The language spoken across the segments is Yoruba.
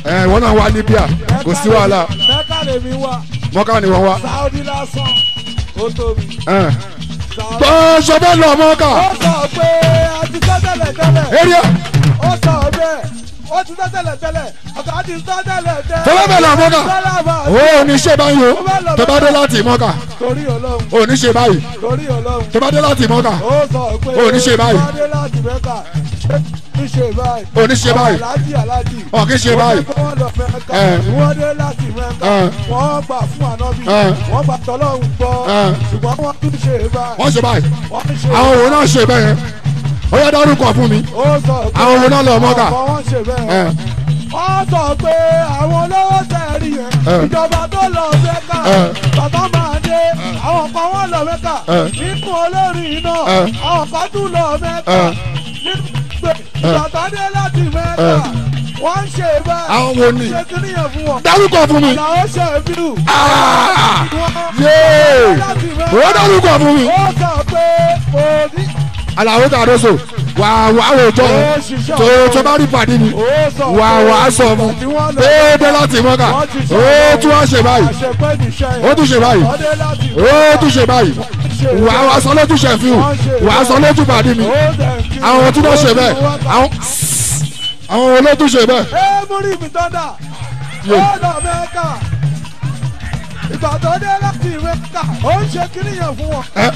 ẹ wọn náà wá Libya kò sí wàhálà mẹ́kà lèmi wà mọ́kà ni wọ́n wá. sáúdí lásán ó tóbi. ẹ Sáúdí- gbọ́ sọ́bẹ̀ lọ mọ́kà ó sọ pé a ti sọ tẹ́lẹ̀ tẹ́lẹ̀ area ó sọ bẹ́ẹ̀ ó ti sọ tẹ́lẹ̀ tẹ́lẹ̀ ọ̀gá ti sọ tẹ́lẹ̀ tẹ́lẹ̀. tó bá bẹ̀ lọ mọ́kà Tẹ́lẹ̀ bá a ó ò ní ṣe báyìí o tó bá dé láti mọ́kà torí ọlọ́run ò ní ṣe báyìí torí ọlọ́run tó bá dé láti mọ́kà ó sọ pé Ó ní ṣe báyìí. wọ́n dé láti mẹ́kà ní ṣe báyìí. ò ní ṣe báyìí aláàjì aláàjì. ọ̀ kí ṣe báyìí wọ́n lọ mẹ́kà Ẹ. wọ́n dé láti mẹ́kà Ẹ. wọ́n gbà fún ànábì Ẹ. wọ́n gbà tọ́lọ́run gbọ́ Ẹ. ṣùgbọ́n wọ́n tún ṣe báyìí. wọ́n ṣe báyìí wọ́n ń ṣe àwọn òun náà ṣe bẹ́ẹ̀ ó yẹ dárúkọ fún mi ó sọ pé àwọn òun náà lọ mọ́kà àwọn wọ́n ṣe ẹ bẹ́ẹ̀. wọ́n sọ pé àwọn olówó tẹ̀rí yẹn Ẹ. ìjọba tó lọ mẹ́kà Ẹ. bàbá máa dé àwọn kan wọ́n lọ mẹ́kà Ẹ. nínú olórin náà Ẹ. àwọn kan tún lọ mẹ́kà Ẹ. nínú pé ìjọba dé láti mẹ́kà Ẹ. wọ́n ń ṣe bẹ́ẹ̀ àwọn wo ni ṣe kí nìyẹn fún wọn. dárúkọ fún mi làwọn ṣe bírù. Ah! yéé ó dárúkọ fún mi ó sọ pé òní. aláwo kàdóso wà wà wò jọ ó ṣiṣẹ́ tó tó bá rí pàdé ni ó sọ wà pé wà sọ fún tí wọ́n lọ déédéé láti mọ́kà wọ́n ti sọ ó tún wá ṣe báyìí àṣepẹ́ níṣẹ́ yẹn. ó tún ṣe báyìí ọdẹ láti ó tún ṣe báyìí wà wà sọ lójú ṣẹ̀fíù wà sọ lójú pàdé mi àwọn tí wọ́n ṣe bẹ́ẹ̀ àwọn àwọn olótú ṣe bẹ́ẹ̀ ẹ múrí mi tọ́ndà Yé. ó lọ mẹ́ka ìgbà tó dé láti mẹ́ka ó ń ṣe kíní yẹn fún wọn. ẹ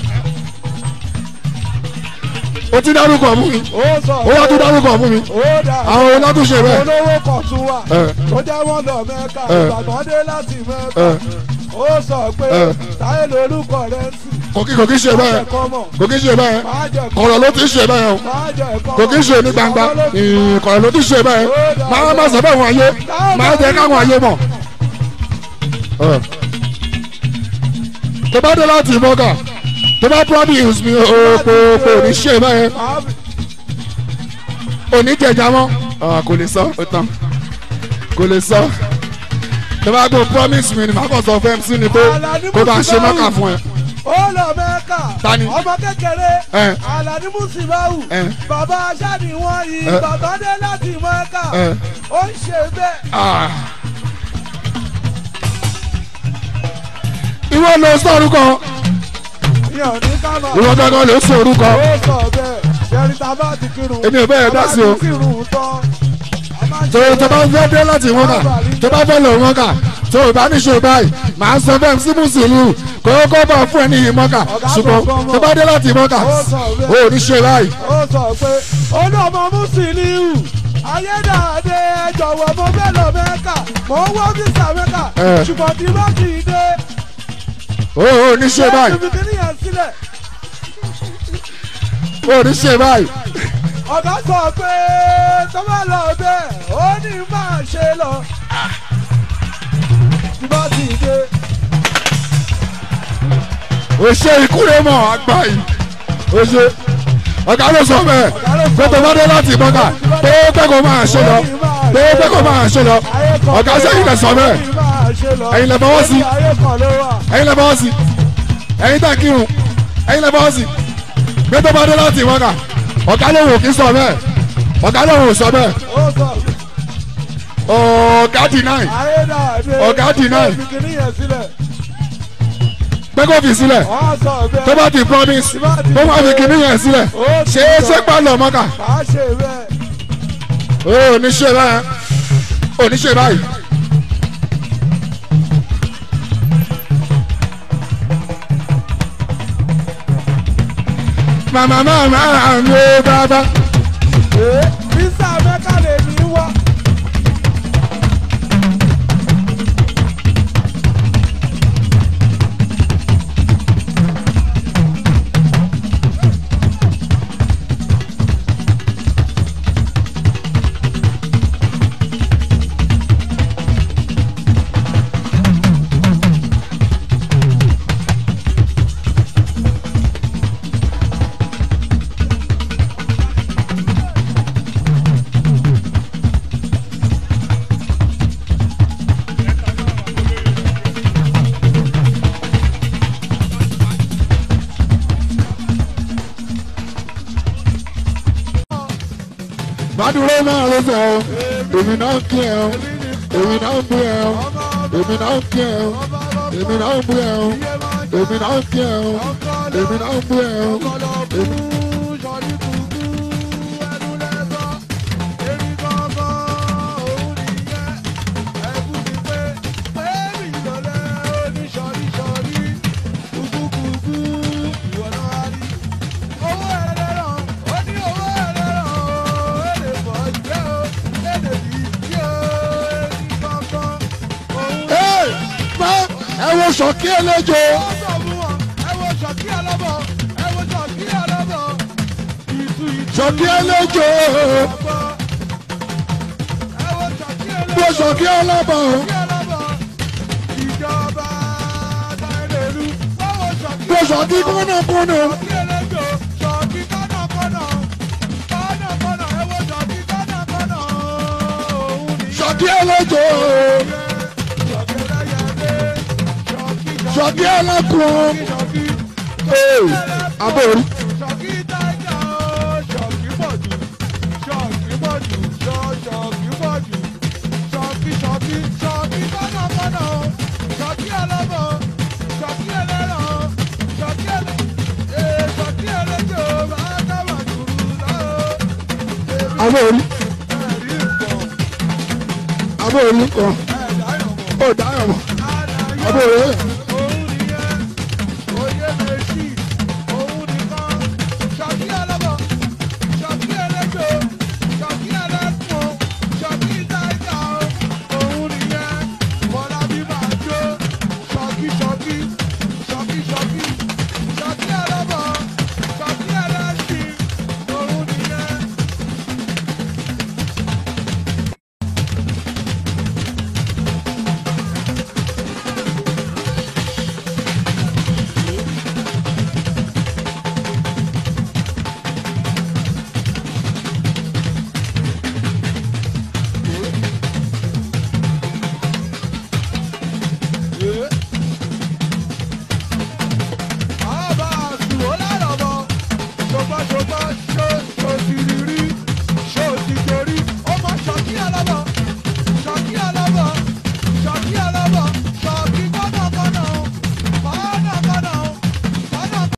o ti dárúkọ fún mi ó sọ ó wá tún dárúkọ fún mi ó dà àwọn olótú ṣe bẹ́ẹ̀ olówó kan tún wà Ẹ. tó jẹ́ wọ́n lọ mẹ́ka Ẹ. ìgbà tó dé láti mẹ́ka ẹ ó sọ pé Ẹ. táyé lórúkọ rẹ̀ ń sìn kò kí kò kí ṣe bẹ́ẹ̀ ẹ̀kọ́ mọ̀ kò kí ṣe bẹ́ẹ̀ máa jẹ kọ̀rọ̀ ló ti ṣe bẹ́ẹ̀ o máa jẹ ẹ̀kọ́ kò kí ṣe ní gbangba ìrìn kọ̀rọ̀ ló ti ṣe bẹ́ẹ̀ máa má sọ bẹ́ẹ̀ wọ́n ayé máa jẹ́ káwọn ayé mọ̀. Ẹ. tó bá dé láti mọ́gà tó bá promise mi o kò kò ní ṣe bẹ́ẹ̀ òní jẹjà mọ́ Ah, kò lè sọ ó tán kò lè sọ tó bá gbọ́ promise mi ni màá kàn sọ fẹ́ sí ni pé kó bá ṣe mọ́kà fún ẹ. ó lọ mẹ́ka Tani? ọmọ kékeré Ẹ. Àlàní Músíbáwù Ẹ. bàbá aṣáàdì wọn yìí Ẹ. bàbá dé láti mẹ́ka Ẹ. ó ń ṣe bẹ́ẹ̀. Ah. ìwọ ló sọ orúkọ ìyẹn ò ní ká máa. ìwọ gángan ló sọ orúkọ ó sọ bẹ́ẹ̀ ṣẹ́ni tá a bá ti kírun. Èmi ò bẹ́ẹ̀ dá sí o. a bá ti kírun tán. a máa ń tó ṣe tó bá fẹ́ dé láti wọn kà tó bá fẹ́ lọ wọn kà tó o bá ní ṣe báyìí màá sọ fẹ́ sí mùsùlùmí kó kó bọ̀ fún ẹ ní yìí mọ́kà ṣùgbọ́n tó bá dé láti mọ́kà o ò ní ṣe báyìí. ó sọ pé olóòmọ Mùsílíù ayédáadé ẹ jọ̀wọ́ mo fẹ́ lọ mẹ́ka mo ń wọ́ físà mẹ́ka Ẹ. ṣùgbọ́n tí bá kì í dé. o ò ní ṣe báyìí ibi kìíní yẹn sílẹ̀ o ò ní ṣe báyìí. ọ̀gá sọ pé tó bá lọ bẹ́ẹ̀ ó ní máa ṣe lọ. tí bá kì í dé. o ṣe ìkúrẹ́ mọ̀ àgbà yìí o ṣe ọ̀gá ló sọ bẹ́ẹ̀ pé tó bá dé láti mọ́kà pé pé kò máa ṣe lọ pé pé kò máa ṣe lọ ọ̀gá sẹ́yìn lẹ sọ bẹ́ẹ̀ Ẹ̀yin lẹ fọwọ́ sí. ayé kan ló wà. ẹ̀yin lẹ bọ́ sí ẹ̀yin tẹ̀ kírun ẹ̀yin lẹ bọ́ sí pé tó bá dé láti mọ́kà ọ̀gá ló wò kí sọ bẹ́ẹ̀ ọ̀gá ló wò sọ bẹ́ẹ̀ ó sọ ọ̀gá deny ayédáadé Ọ̀gá deny. ibi kìíní yẹn sílẹ̀. pé kò fi sílẹ̀ wọ́n sọ bẹ́ẹ̀. tó bá ti promise kó má fi kíní yẹn sílẹ̀ ṣé é ṣé pàlọ́ mọ́kà máa ṣe bẹ́ẹ̀. ó ní ṣe báyìí ó ní ṣe báyìí. màmá màmá mi ò bàbá. Ee, Visa Mẹ́kà lè ní wá. Bádúró máa ló fẹ́ o, èmi náà kí ẹ o. èmi náà ń bú ẹ o èmi náà ń kí ẹ o èmi náà ń bú ẹ o èmi náà ń kí ẹ o èmi náà ń bú ẹ o èmi. Hey, má ẹ wo sọ̀kí ẹlẹ́jọ́ sọ̀kí ẹlẹ́jọ́ mo sọ̀kí ẹlẹ́bọ̀ mo sọ̀kí kọ́nàkọ́nà sọ̀kí ẹlẹ́jọ́ sọ̀kí ẹlẹ́kùn ee abóorí Ṣọ̀kí dájà ó, ṣọ̀kí pọ̀jù, ṣọ̀kí pọ̀jù, ṣọ̀- ṣọ̀kí pọ̀jù, ṣọ̀kí ṣọ̀kí ṣọ̀kí kọ́nàkọ́nà ó, ṣọ̀kí ẹlẹ́bọ̀, ṣọ̀kí ẹlẹ́rọ̀, ṣọ̀kí ẹlẹ́ ee, ṣọ̀kí ẹlẹ́jọ́ máa dábàá dùrù lọ́wọ́. abóorí Ẹ̀rí nǹkan, abóorí kan ẹ̀dá ìrọ̀mọ̀, ó dáyọ̀ mọ́ àdáyọ̀, abóorí